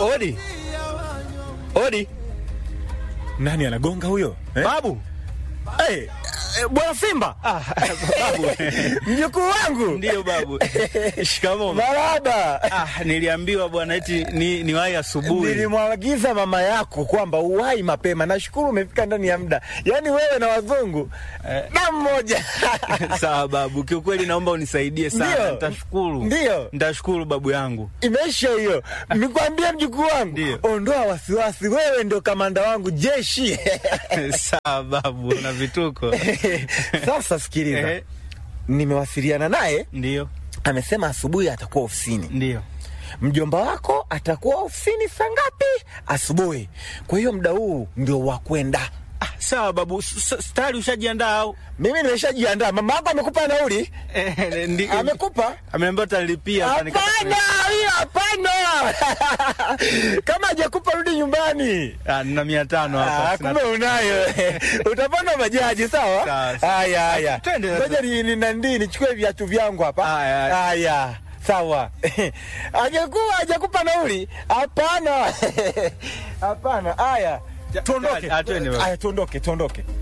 Odi, odi, Nani anagonga huyo eh? babu. Hey, eh, bwana Simba Ah, babu. mjukuu wangu Ndiyo babu. Shikamoo. maraba. Ah, niliambiwa bwana eti ni, ni wahi asubuhi. Nilimwagiza mama yako kwamba uwai mapema. Nashukuru umefika ndani ya muda, yaani wewe na wazungu na mmoja Sawa babu, kiukweli naomba unisaidie sana. Ndiyo. Nitashukuru. Ndiyo. Nitashukuru babu yangu. Imeisha hiyo. Nikwambia mjukuu wangu, Ndiyo. ondoa wasiwasi, wewe ndio kamanda wangu jeshi. Sawa babu, na vituko. Sasa sikiliza, Ehe, nimewasiliana naye, Ndiyo, amesema asubuhi atakuwa ofisini. ndiyo. Mjomba wako atakuwa ofisini saa ngapi? Asubuhi. Kwa hiyo muda huu ndio wa kwenda. Ah, sawa babu, S- s- tayari ushajiandaa au? Mimi nimeshajiandaa. Mama yako amekupa nauli? Eh, ndi- Amekupa? Ameniambia utalipia. Hapana, hiyo hapana. Kama hajakupa rudi nyumbani. Ah, nina mia tano Ah, hapa. sina- kumbe unayo. Utapanda bajaji sawa? Sawa, sawa. Haya haya. Twende sasa. Ngoja ni ni nandi nichukue viatu vyangu hapa. Haya, haya. Haya. Sawa. Hajakuwa hajakupa nauli? Hapana. Hapana. Haya. Tuondoke. Ah, twende baba. Haya tuondoke, tuondoke.